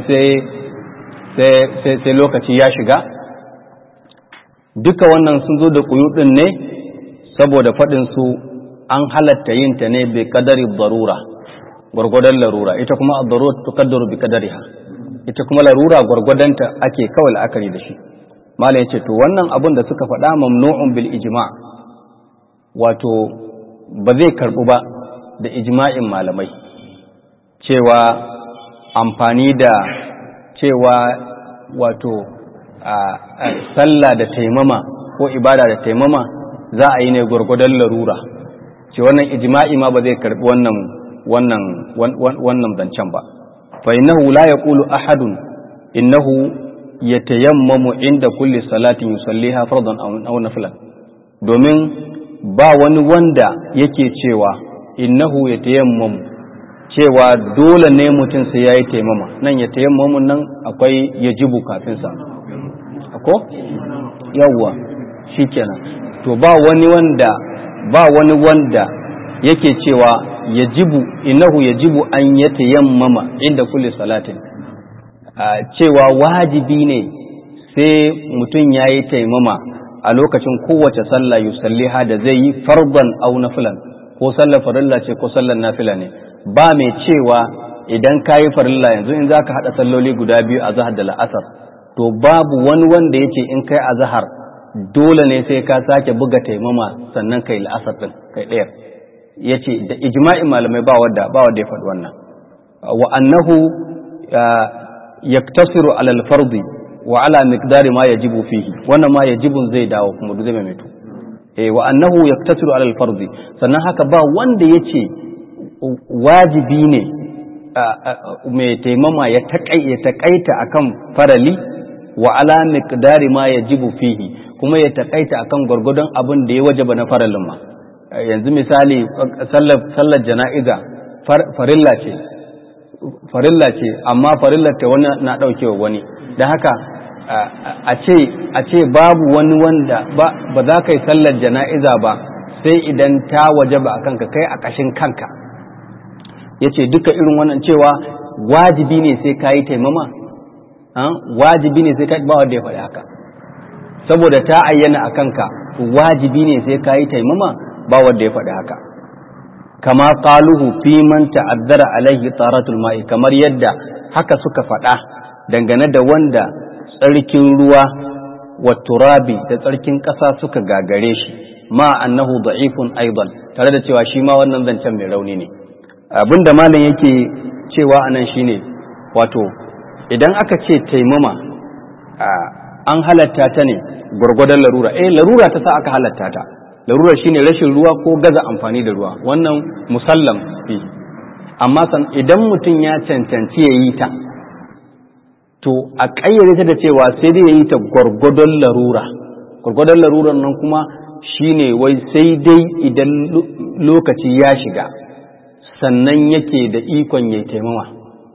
sai lokaci ya shiga duka wannan sun zo da kuyudin ne saboda faɗinsu an halatta yin ta ne bai kadari barura gwargwadon larura ita kuma a darura tukaddaru bi kadariha ita kuma larura gwargwadonta ake kawai la'akari da shi mala ya ce to wannan abin da suka faɗa mamnu'un bil ijma wato ba zai karɓu ba da ijma'in malamai cewa amfani da cewa wato sallah da taimama ko ibada da taimama za a yi ne gwargwadon larura ce wannan ijma'i ma ba zai karɓi wannan wannan wannan zancen ba fa innahu la yaqulu ahadun innahu yatayammamu inda kulli salatin yusalliha fardan aw nafilan domin ba wani wanda yake cewa innahu yatayammamu cewa dole ne mutum sai yayi taimama nan ya tayammamu nan akwai yajibu kafin sa ko yawwa shikenan to ba wani wanda ba wani wanda yake cewa yajibu innahu yajibu an yatayammama inda kulli salatin cewa wajibi ne sai mutum ya yi taimama a lokacin kowace sallah yusalliha da zai yi farban au nafilan ko sallar farilla ce ko sallar nafila ne ba mai cewa idan ka yi farilla yanzu in za ka haɗa salloli guda biyu a zahar da la'asar to babu wani wanda ya ce in kai a zahar dole ne sai ka sake buga taimama sannan kai la'asar ɗin kai ɗayar ya ce da ijma'in malamai ba wadda ba wadda ya faɗi wannan wa annahu yaktasiru alal fardi wa ala miqdari ma yajibu fihi wannan ma yajibun zai dawo kuma duk zai mai to eh wa annahu yaktasiru alal fardi sannan haka ba wanda yace wajibi ne mai taimama ya taƙai ya taƙaita akan farali wa ala miqdari ma yajibu fihi kuma ya taƙaita akan gwargwadon abin da ya wajaba na faralin ma yanzu misali sallar jana'iza farilla ce farilla ce amma farillar ta wani na ɗaukewa wani da haka a ce babu wani wanda ba za ka yi sallar jana'iza ba sai idan ta waje ba a kanka kai a ƙashin kanka ya ce duka irin wannan cewa wajibi ne sai ka yi taimama wajibi ne sai ka ba wanda ya faɗi haka saboda ta ayyana a kanka wajibi ne sai ka yi taimama ba wanda ya faɗi haka kama qaluhu fi man ta'addara alaihi taratul ma'i kamar yadda haka suka faɗa dangane da wanda tsarkin ruwa wa turabi da tsarkin ƙasa suka gagare shi ma annahu da'ifun aidan tare da cewa shi ma wannan zancen mai rauni ne abinda malam yake cewa anan shine wato idan aka ce taimama an halatta ta ne gwargwadon larura eh larura ta sa aka halatta ta larurar shine rashin ruwa ko gaza amfani da ruwa wannan musallam fi amma san idan mutum ya cancanci ya yi ta to a ƙayyade ta da cewa sai dai ya yi ta gwargwadon larura gwargwadon larurar nan kuma shine wai sai dai idan lokaci ya shiga sannan yake da ikon ya taimama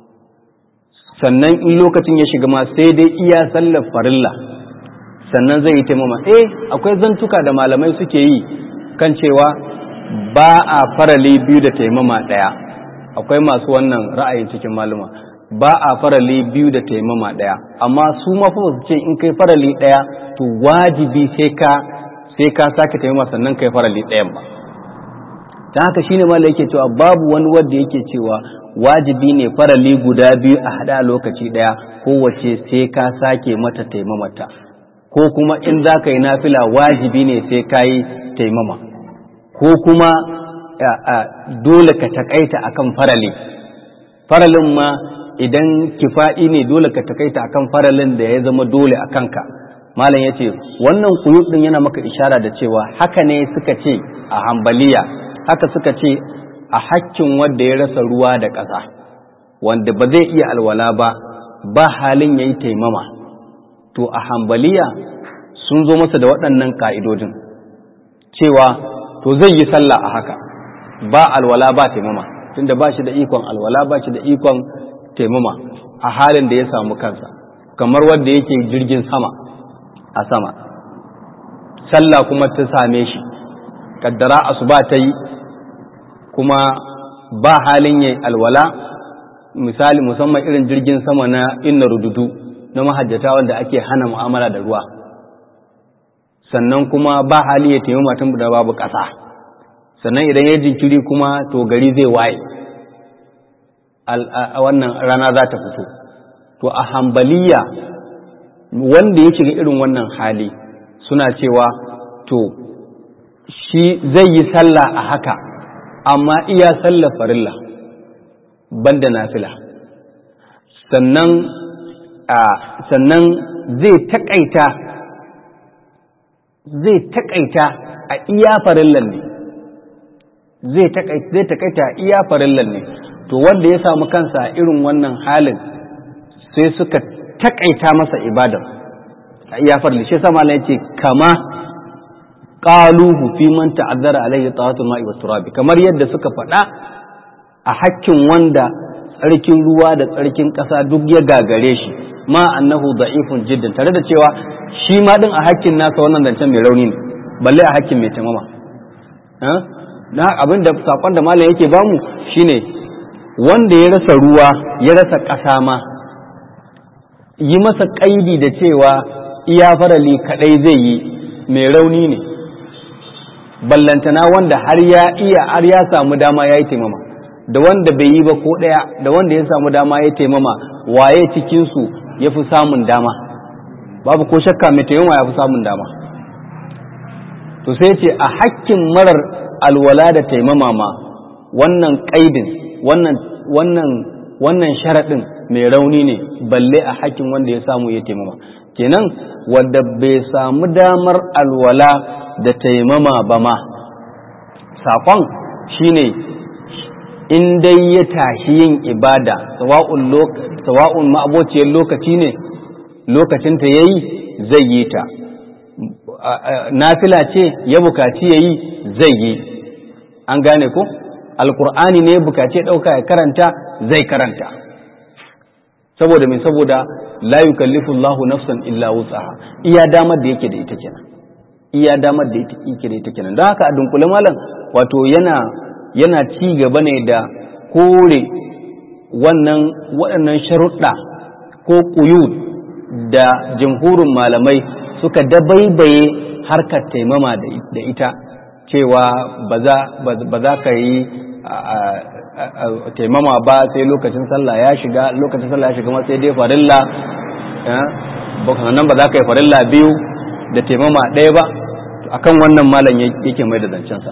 sannan in lokacin ya shiga ma sai dai iya sallar farilla sannan zai yi taimama eh akwai zantuka da malamai suke yi kan cewa ba a farali biyu da taimama ɗaya akwai masu wannan ra'ayin cikin maluma ba a farali biyu da taimama ɗaya amma su mafi su ce in kai farali ɗaya to wajibi sai ka sai ka sake taimama sannan kai farali ɗayan ba ta haka shine malai yake cewa babu wani wanda yake cewa wajibi ne farali guda biyu a haɗa lokaci ɗaya kowace sai ka sake mata taimamata ko kuma in za ka yi nafila wajibi ne sai ka yi taimama ko kuma dole ka takaita akan farali faralin ma idan kifa'i ne dole ka takaita akan faralin da ya zama dole a kanka malam ya ce wannan kuyub din yana maka ishara da cewa haka ne suka ce a hambaliya haka suka ce a hakkin wanda ya rasa ruwa da ƙasa wanda ba zai iya alwala ba ba halin ya yi taimama to a hambaliya sun zo masa da waɗannan ƙa'idojin cewa to zai yi sallah a haka ba alwala ba taimama tunda ba shi da ikon alwala ba shi da ikon taimama a halin da ya samu kansa kamar wanda yake jirgin sama a sama sallah kuma ta same shi kaddara asuba ta yi kuma ba halin yayi alwala misali musamman irin jirgin sama na inna rududu na mahajjata wanda ake hana mu'amala da ruwa sannan kuma ba hali ya taimama tun da babu ƙasa sannan idan ya jinkiri kuma to gari zai waye wannan rana za ta fito to a hambaliya wanda ya shiga irin wannan hali suna cewa to shi zai yi sallah a haka amma iya sallah farilla banda nafila sannan sannan zai takaita zai takaita a iya farillan ne zai takaita a iya farillan ne to wanda ya samu kansa a irin wannan halin sai suka takaita masa ibadar a iya farillan shi sama ya ce kama qaluhu fi man ta'azzara alaihi tawatul ma'i wat turabi kamar yadda suka faɗa a hakkin wanda tsarkin ruwa da tsarkin ƙasa duk ya gagare shi ma annahu da'ifun jiddan tare da cewa shi ma din a hakkin nasa wannan zancen mai rauni ne balle a hakkin mai tamama na abin da sakon da malam yake bamu shine wanda ya rasa ruwa ya rasa ƙasa ma yi masa ƙaidi da cewa iya farali kaɗai zai yi mai rauni ne ballantana wanda har ya iya har ya samu dama ya yi taimama da wanda bai yi ba ko ɗaya da wanda ya samu dama ya taimama waye cikinsu ya fi samun dama babu ko shakka mai taimama ya fi samun dama to sai ce a hakkin marar alwala da taimama ma wannan ƙaidin wannan wannan wannan sharaɗin mai rauni ne balle a hakkin wanda ya samu ya taimama kenan wanda bai samu damar alwala da taimama ba ma saƙon shine in dai ya tashi yin ibada sawa'un ma'abociyar lokaci ne lokacinta ya yi zai yi ta nafila ce ya bukaci ya yi zai yi an gane ko alkur'ani ne ya bukaci ya ɗauka ya karanta zai karanta saboda mai saboda la yukallifu Allahu nafsan illa wutsaha iya damar da yake da ita kenan iya damar da yake da ita kenan don haka a dunkule malam wato yana yana ci gaba ne da kore wannan waɗannan sharuɗa ko ƙuyud da jamhurin malamai suka dabaibaye harkar taimama da ita cewa ba za ka yi taimama ba sai lokacin sallah ya shiga lokacin sallah ya shiga ma sai dai farilla nan ba za ka yi farilla biyu da taimama ɗaya ba akan wannan malam yake mai da zancensa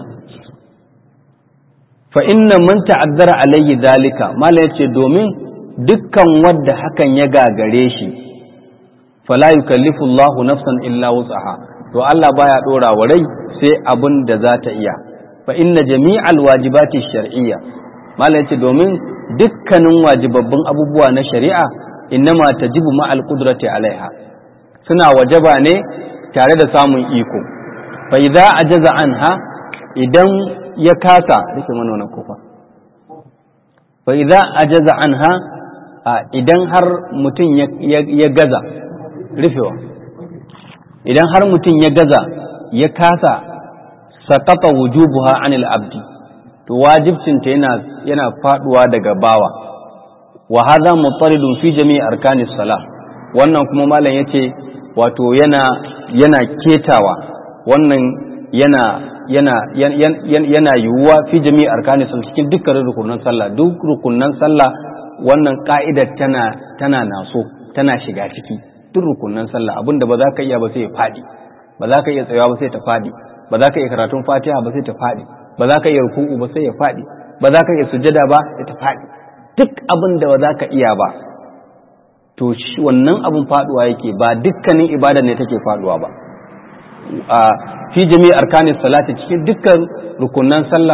fa inna man ta'azzara alayhi dalika malam yace domin dukkan wanda hakan ya gagare shi fala yukallifu Allahu nafsan illa wus'aha to Allah baya dora wa rai sai abin da za ta iya fa inna jami'al wajibati shar'iyya malam yace domin dukkanin wajibabbun abubuwa na shari'a innama tajibu ma'al qudrati alaiha suna wajaba ne tare da samun iko fa idza ajaza anha idan ya kasa rike mana wannan kofa fa idza ajaza anha idan har mutum ya gaza rufewa idan har mutum ya gaza ya kasa sakata wujubuha anil abdi to wajibcinta yana yana faduwa daga bawa wa hadha mutaridun fi jami'i arkanis salah wannan kuma malam yace wato yana yana ketawa wannan yana yana yana yiwuwa fi jami'i arkanis cikin dukkan rukunan sallah duk rukunan sallah wannan ka'idar tana tana naso tana shiga ciki duk rukunan sallah abinda ba za ka iya ba sai ya fadi ba za ka iya tsayawa ba sai ta fadi ba za ka iya karatun fatiha ba sai ta fadi ba za ka iya ruku'u ba sai ya fadi ba za ka iya sujada ba sai ta fadi duk abin da ba za ka iya ba to wannan abin faduwa yake ba dukkanin ibada ne take faduwa ba a fi jami'i arkanin salati cikin dukkan rukunan sallah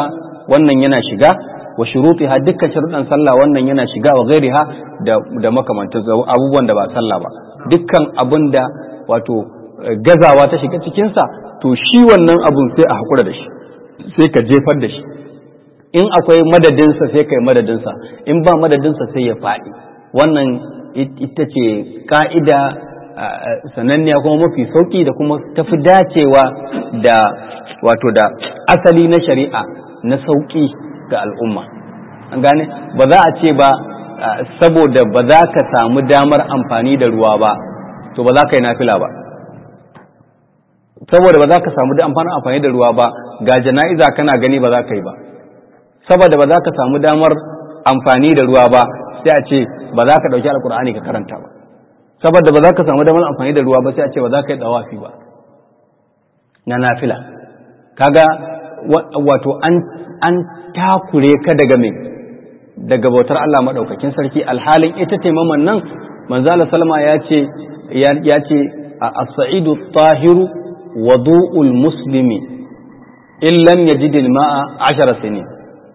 wannan yana shiga wa shurutiha dukkan sharuɗan sallah wannan yana shiga wa ghairiha da da makamantan abubuwan da ba sallah ba dukkan abin da wato gazawa ta shiga cikin sa to shi wannan abun sai a hakura da shi sai ka jefar da shi in akwai madadinsa sai kai madadinsa in ba madadinsa sai ya faɗi wannan ita ce ka'ida sananniya kuma mafi sauƙi da kuma tafi dacewa da wato da asali na shari'a na sauƙi ga al'umma an gane ba za a ce ba saboda ba za ka samu damar amfani da ruwa ba to ba za ka yi nafila ba saboda ba za ka samu amfanin amfani da ruwa ba ga jana'iza kana gani ba za ka yi ba saboda ba za ka samu damar amfani da ruwa ba sai a ce ba za ka ɗauki alkur'ani ka karanta ba saboda ba za ka samu damar amfani da ruwa ba sai a ce ba za ka yi dawafi ba na nafila kaga wato an an takure ka daga me daga bautar Allah madaukakin sarki alhalin ita taimaman nan manzala salma ya ce ya ce as-sa'idu tahiru wudu'ul muslimi in lam yajid al-ma'a 10 sinin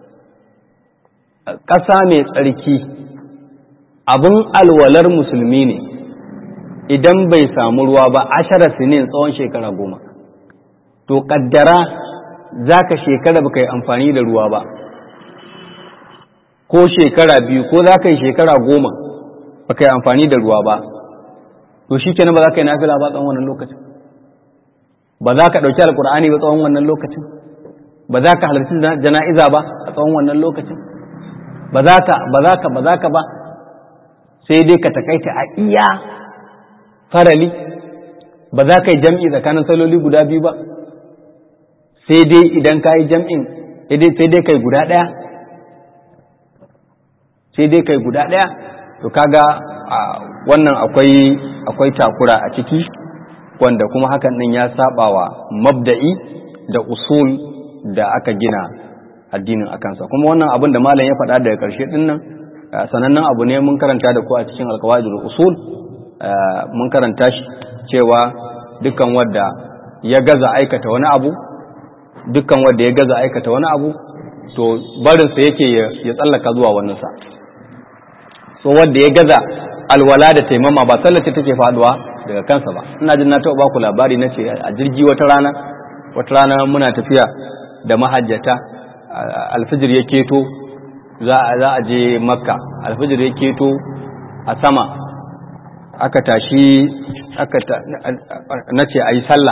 ƙasa mai tsarki abin alwalar musulmi ne idan bai samu ruwa ba ashara sinin tsawon shekara goma to kaddara za ka shekara ba ka yi amfani da ruwa ba ko shekara biyu ko za ka yi shekara goma ba ka yi amfani da ruwa ba to shi kenan ba za ka yi nafila ba tsawon wannan lokacin ba za ka ɗauki alkur'ani ba tsawon wannan lokacin ba za ka halarci jana'iza ba a tsawon wannan lokacin ba za ka ba za ka ba za ka ba sai dai ka takaita a iya farali ba za ka yi jam'i tsakanin saloli guda biyu ba sai dai idan ka yi jam'in sai dai kai guda ɗaya sai dai kai guda ɗaya to kaga wannan akwai akwai takura a ciki wanda kuma hakan ɗin ya saba wa mabda'i da usul da aka gina addinin akansa kuma wannan abin da malam ya faɗa daga ƙarshe ɗin nan sanannen abu ne mun karanta da ku a cikin alkawaidul usul mun karanta shi cewa dukkan wadda ya gaza aikata wani abu dukkan wadda ya gaza aikata wani abu to barinsa yake ya tsallaka zuwa wannan sa so wadda ya gaza alwala da taimama ba sallace take faduwa daga kansa ba ina jin na taɓa ba ku labari na ce a jirgi wata rana wata rana muna tafiya da mahajjata alfijir ya keto za a je makka alfijir ya keto a sama aka tashi aka na ce a yi sallah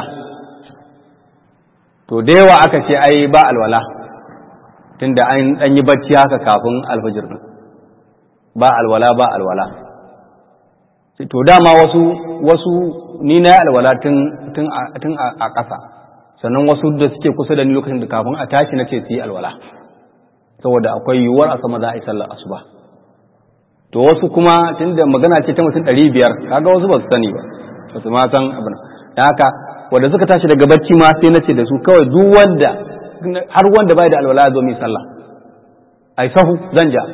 to da yawa aka ce ai ba alwala tunda an ɗan yi bacci haka kafin alfijir ɗin ba alwala ba alwala to dama wasu wasu ni na yi alwala tun a ƙasa sannan wasu da suke kusa da ni lokacin da kafin a tashi na ce su yi alwala saboda akwai yiwuwar a sama za a yi sallar asuba to wasu kuma tunda magana ce ta mutum ɗari biyar kaga wasu ba su sani ba ba su ma san abin da haka wanda suka tashi daga bacci ma sai na ce da su kawai duk wanda har wanda bai da alwala ya zo mai sallah ai sahu zan ja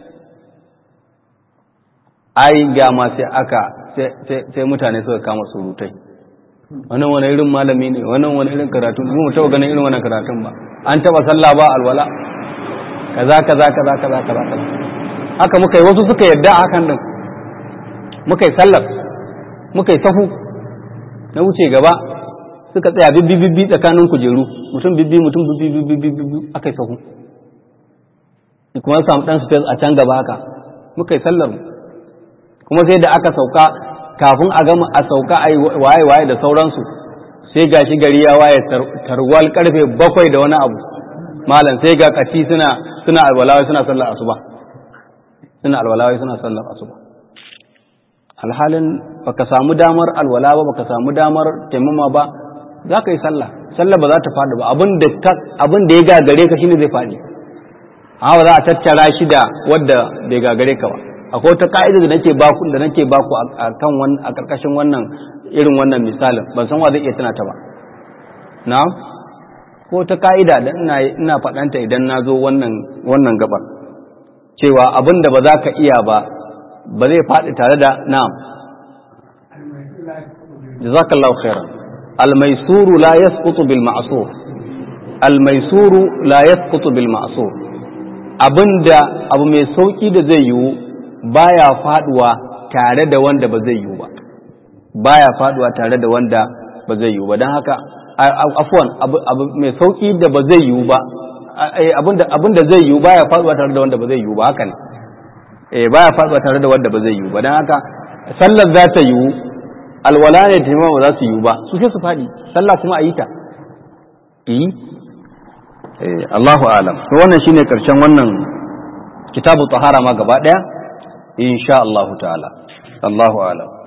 ai ga ma sai aka sai mutane suka kama surutai wannan wani irin malami ne wannan wani irin karatu mu taba ganin irin wannan karatun ba an taba sallah ba alwala kaza kaza kaza kaza kaza kaza haka muka yi wasu suka yarda a hakan din muka yi sallar muka yi sahu na wuce gaba suka tsaya bibbi bibbi tsakanin kujeru mutum bibbi mutum bibbi bibbi bibbi aka yi sahu kuma samu dan space a can gaba haka muka yi sallar kuma sai da aka sauka kafin a gama a sauka a waye waye da sauransu sai gashi gari ya waye tarwal karfe bakwai da wani abu malam sai ga kati suna suna alwalawai suna sallar asuba suna alwalawai suna sallar asuba alhalin baka samu damar alwala ba baka samu damar taimama ba za ka yi sallah sallah ba za ta faɗi ba abin da ya gagare ka shine zai faɗi amma ba za a tattara shi da wadda bai gagare ka ba akwai wata ka'ida da nake baku da nake baku a kan wannan a karkashin wannan irin wannan misalin ban san wa zai iya tana ta ba na ko ta ka'ida da ina ina faɗanta idan na zo wannan wannan gabar cewa abin da ba za ka iya ba ba zai faɗi tare da na'am jazakallahu khairan al-maisuru la yasqutu bil ma'sur almaisuru la yasqutu bil ma'sur abinda abu mai sauki da zai yiwu baya faduwa tare da wanda ba zai yiwu ba baya faduwa tare da wanda ba zai yiwu ba don haka afwan abu mai sauki da ba zai yiwu ba abinda zai yiwu baya faduwa tare da wanda ba zai yiwu ba haka ne eh baya faduwa tare da wanda ba zai yiwu ba don haka sallar za ta yiwu alwala ne taimama ba za su yiwu ba su sai su faɗi sallah kuma a yi ta yi Allahu alam to wannan shine karshen wannan kitabu tahara ma gaba daya insha Allah ta'ala Allahu alam